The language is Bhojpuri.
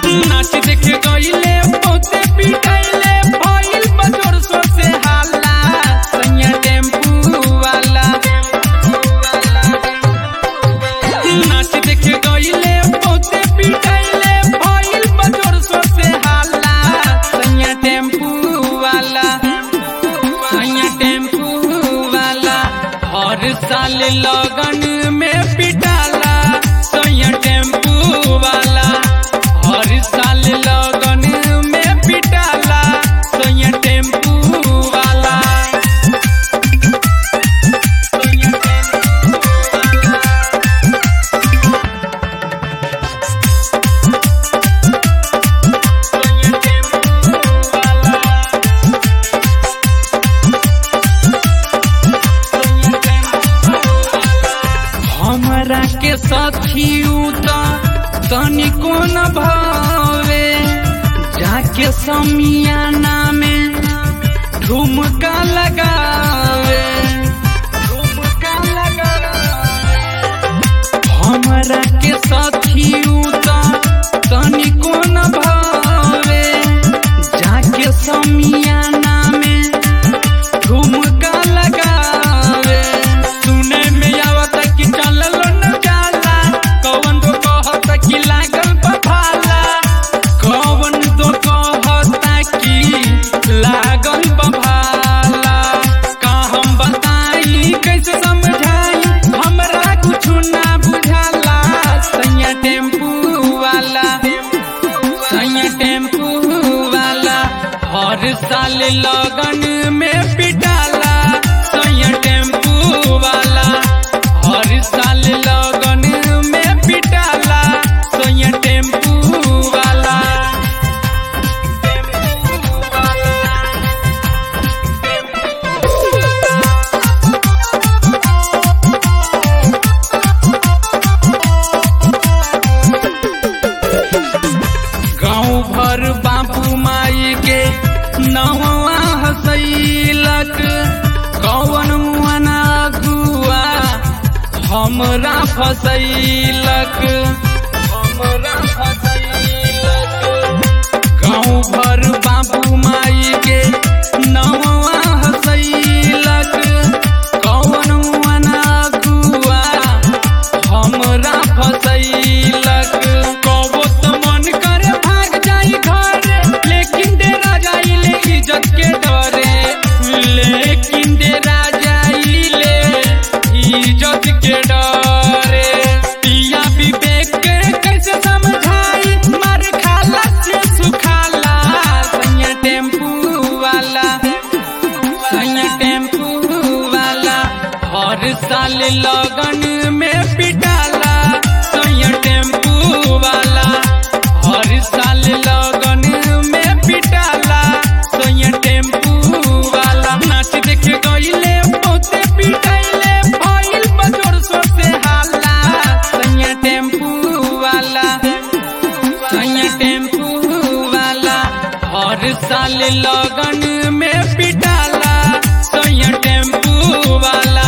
नाच देख गईले बहुते पिटाइले भइल बजोर सो से हाला सैया टेम्पू वाला नाच देख गईले बहुते पिटाइले भइल बजोर सो से हाला सैया टेम्पू वाला सैया टेम्पू वाला हर साल लगन में पिटाला सैया टेम्पू वाला हर साल लगन में पिटाला सैया टेम्पू वाला सैया टेम्पू वाला सैया टेम्पू वाला हमरा के साथी उता तनिको न भावे जाके समियाना में ठुमका लगावे ठुमका लगावे हमरा के साथी उता तनिको न भावे जाके समियाना में ठुमका लगावे सुने में आवत कि चलल न जाला कौन तो कहत कि लागल बभाला कौन तो कहत कि लागल बभाला का हम बताई कैसे समझाई हमरा कुछ ना बुझाला सैया टेम्पू वाला सैया टेम्पू वाला हर साल लगन में पिटाला सैया टेम्पू वाला हर साल लगन में पिटाला सैया टेम्पू वाला टेम्पू वाला गाँव भर बाबू माई के नवा हसैलक कौन मुआना गुआ हमरा फसैलक हमरा फसैलक गाँव भर बाबू माई के नवा हसैलक कौन मुआना गुआ हमरा फसैलक कबो त मन करे भाग जाई घर लेकिन डेरा जाइले इज्जत के डरे लेकिन डेरा जाइले इज्जत के डरे पिया विवेक के कैसे समझाई मार खाला से सुखाला सैया टेम्पू वाला सैया टेम्पू वाला हर साल लगन में पिटाला सैया टेम्पू वाला हर साल लगन में पिटाला सैया टेम्पू वाला नाच देख गईले बहुते पिटाइले भइल बजोर सो से हाला सैया टेम्पू वाला सैया टेम्पू वाला हर साल लगन में पिटाला सैया टेम्पू वाला